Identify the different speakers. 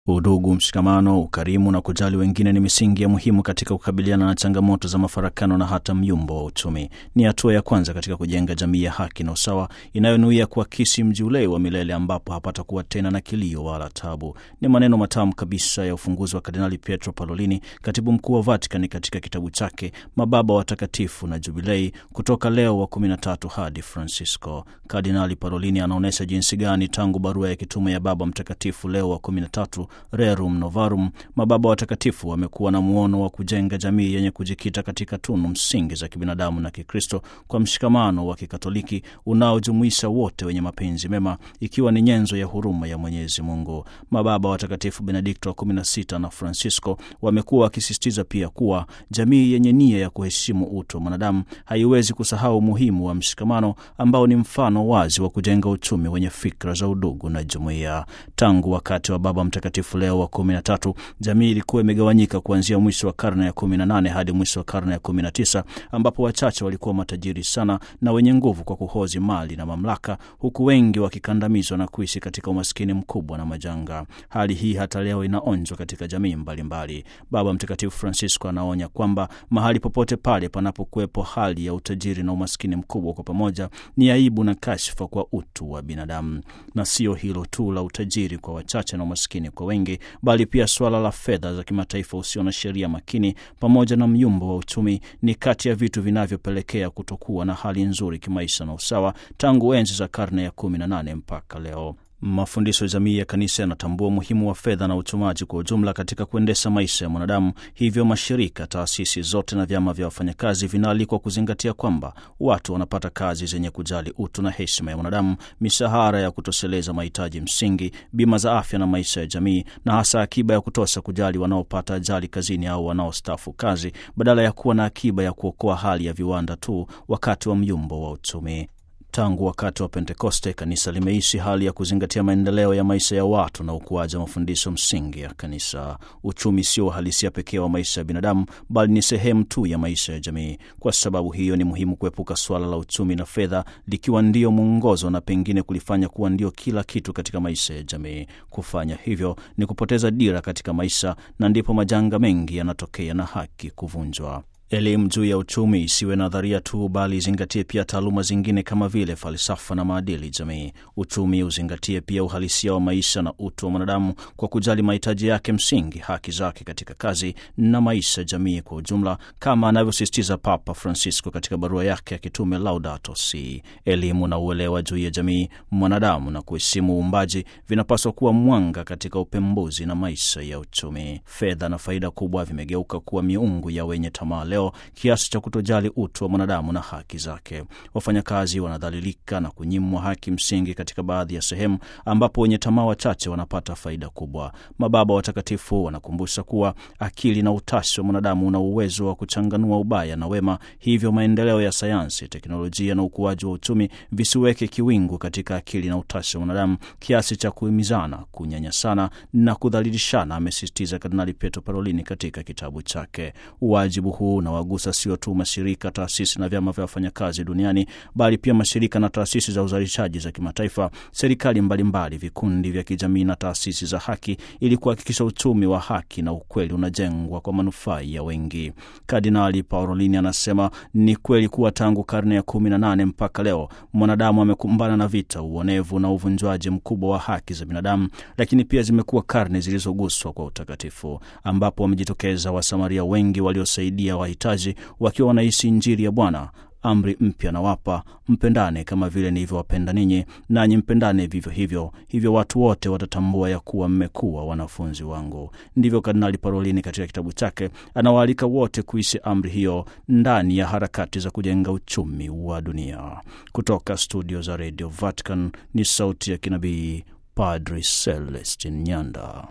Speaker 1: Udugu, mshikamano, ukarimu na kujali wengine ni misingi ya muhimu katika kukabiliana na changamoto za mafarakano na hata myumbo wa uchumi. Ni hatua ya kwanza katika kujenga jamii ya haki na usawa inayonuia kuakisi mji ule wa milele ambapo hapatakuwa tena na kilio wala tabu. Ni maneno matamu kabisa ya ufunguzi wa Kardinali Pietro Parolini, katibu mkuu wa Vatikani, katika kitabu chake Mababa Watakatifu na Jubilei, kutoka Leo wa 13 hadi Francisco. Kardinali Parolini anaonyesha jinsi gani tangu barua ya kitume ya Baba Mtakatifu Leo wa 13 Rerum Novarum, mababa watakatifu wamekuwa na muono wa kujenga jamii yenye kujikita katika tunu msingi za kibinadamu na Kikristo kwa mshikamano wa Kikatoliki unaojumuisha wote wenye mapenzi mema, ikiwa ni nyenzo ya huruma ya Mwenyezi Mungu. Mababa watakatifu Benedikto wa 16 na Francisco wamekuwa wakisisitiza pia kuwa jamii yenye nia ya kuheshimu utu wa mwanadamu haiwezi kusahau umuhimu wa mshikamano ambao ni mfano wazi wa kujenga uchumi wenye fikra za udugu na jumuiya. Tangu wakati wa Baba Mtakatifu Leo wa kumi na tatu, jamii ilikuwa imegawanyika kuanzia mwisho wa karne ya kumi na nane hadi mwisho wa karne ya kumi na tisa ambapo wachache walikuwa matajiri sana na wenye nguvu kwa kuhozi mali na mamlaka, huku wengi wakikandamizwa na kuishi katika umaskini mkubwa na majanga. Hali hii hata leo inaonjwa katika jamii mbalimbali mbali. Baba Mtakatifu Francisco anaonya kwamba mahali popote pale panapokuwepo hali ya utajiri na umaskini mkubwa kwa pamoja, ni aibu na kashfa kwa utu wa binadamu. Na sio hilo tu la utajiri kwa wachache na umaskini kwa wengi bali pia suala la fedha za kimataifa usio na sheria makini pamoja na myumbo wa uchumi ni kati ya vitu vinavyopelekea kutokuwa na hali nzuri kimaisha na usawa tangu enzi za karne ya kumi na nane mpaka leo. Mafundisho ya jamii ya kanisa yanatambua umuhimu wa fedha na uchumaji kwa ujumla katika kuendesha maisha ya mwanadamu. Hivyo mashirika, taasisi zote na vyama vya wafanyakazi vinaalikwa kuzingatia kwamba watu wanapata kazi zenye kujali utu na heshima ya mwanadamu, mishahara ya kutosheleza mahitaji msingi, bima za afya na maisha ya jamii, na hasa akiba ya kutosha kujali wanaopata ajali kazini au wanaostaafu kazi, badala ya kuwa na akiba ya kuokoa hali ya viwanda tu wakati wa myumbo wa uchumi. Tangu wakati wa Pentekoste, kanisa limeishi hali ya kuzingatia maendeleo ya maisha ya watu na ukuaji wa mafundisho msingi ya kanisa. Uchumi sio uhalisia pekee wa maisha ya binadamu, bali ni sehemu tu ya maisha ya jamii. Kwa sababu hiyo, ni muhimu kuepuka suala la uchumi na fedha likiwa ndio mwongozo na pengine kulifanya kuwa ndio kila kitu katika maisha ya jamii. Kufanya hivyo ni kupoteza dira katika maisha, na ndipo majanga mengi yanatokea na haki kuvunjwa. Elimu juu ya uchumi isiwe nadharia tu, bali izingatie pia taaluma zingine kama vile falsafa na maadili jamii. Uchumi uzingatie pia uhalisia wa maisha na utu wa mwanadamu kwa kujali mahitaji yake msingi, haki zake katika kazi na maisha jamii kwa ujumla, kama anavyosisitiza Papa Francisco katika barua yake ya kitume Laudato Si. Elimu na uelewa juu ya jamii, mwanadamu na kuheshimu uumbaji vinapaswa kuwa mwanga katika upembuzi na maisha ya uchumi. Fedha na faida kubwa vimegeuka kuwa miungu ya wenye tamaa leo kiasi cha kutojali utu wa mwanadamu na haki zake. Wafanyakazi wanadhalilika na kunyimwa haki msingi katika baadhi ya sehemu ambapo wenye tamaa wachache wanapata faida kubwa. Mababa watakatifu wanakumbusha kuwa akili na utashi wa mwanadamu una uwezo wa kuchanganua ubaya na wema, hivyo maendeleo ya sayansi, teknolojia na ukuaji wa uchumi visiweke kiwingu katika akili na utashi wa mwanadamu kiasi cha kuhimizana, kunyanyasana na kudhalilishana, amesisitiza Kardinali Pietro Parolini katika kitabu chake. Wajibu huu na wagusa sio tu mashirika, taasisi na vyama vya wafanyakazi duniani, bali pia mashirika na taasisi za uzalishaji za kimataifa, serikali mbalimbali, vikundi vya kijamii na taasisi za haki, ili kuhakikisha uchumi wa haki na ukweli unajengwa kwa manufaa ya wengi. Kardinali Parolini anasema ni kweli kuwa tangu karne ya kumi na nane mpaka leo mwanadamu amekumbana na vita, uonevu na uvunjwaji mkubwa wa haki za binadamu, lakini pia zimekuwa karne zilizoguswa kwa utakatifu, ambapo wamejitokeza Wasamaria wengi waliosaidia wahitaji wakiwa wanaishi Injili ya Bwana. Amri mpya nawapa, mpendane kama vile nilivyowapenda ninyi, nanyi mpendane vivyo hivyo. Hivyo watu wote watatambua ya kuwa mmekuwa wanafunzi wangu. Ndivyo Kardinali Parolini katika kitabu chake anawaalika wote kuishi amri hiyo ndani ya harakati za kujenga uchumi wa dunia. Kutoka studio za Radio Vatican ni sauti ya kinabii Padri Celestin Nyanda.